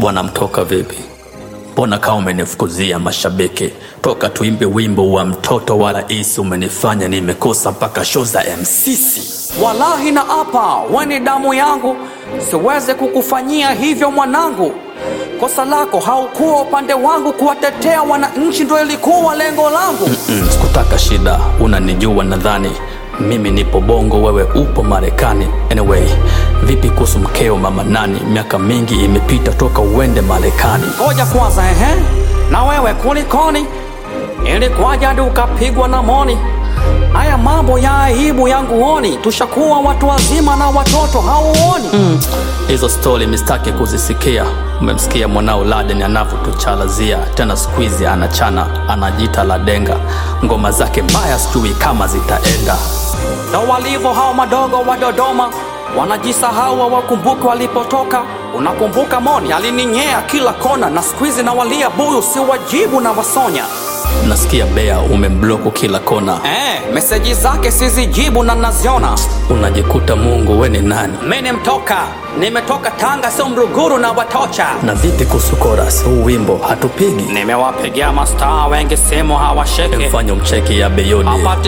wanamtoka vipi? Mbona kama umenifukuzia mashabiki toka tuimbe wimbo wa mtoto wa rais, umenifanya nimekosa mpaka show za MCC. Wallahi na apa, we ni damu yangu, siweze kukufanyia hivyo mwanangu. Kosa lako haukuwa upande wangu, kuwatetea wananchi ndo ilikuwa lengo langu. Mm, sikutaka shida, unanijua nadhani mimi nipo Bongo, wewe upo Marekani. Anyway, vipi kuhusu mkeo mama nani? Miaka mingi imepita toka uende Marekani. Ngoja kwanza, ehe, na wewe kulikoni? Ilikuwaje hadi ukapigwa na moni? Haya mambo ya aibu yanguoni, tushakuwa watu wazima na watoto hauoni? Hizo stori mistaki kuzisikia. Umemsikia mwanao Laden anavyotuchalazia tena, siku hizi anachana, anajiita Ladenga. Ngoma zake mbaya, sijui kama zitaenda. Ndo walivyo hao madogo wa Dodoma, wanajisahau hawakumbuki walipotoka. Unakumbuka Moni alininyea kila kona, na siku hizi nawalia buyu, si wajibu na wasonya. Nasikia Bea umembloku kila kona, Eh, meseji zake sizijibu na naziona. unajikuta Mungu we ni nani? Mimi ni mtoka, nimetoka Tanga, sio Mruguru na Watocha. Na vipi kuhusu chorus? Huu wimbo hatupigi, Nimewapigia mastaa wengi simu hawashiki, mfanye mcheki ya Beyond. hapati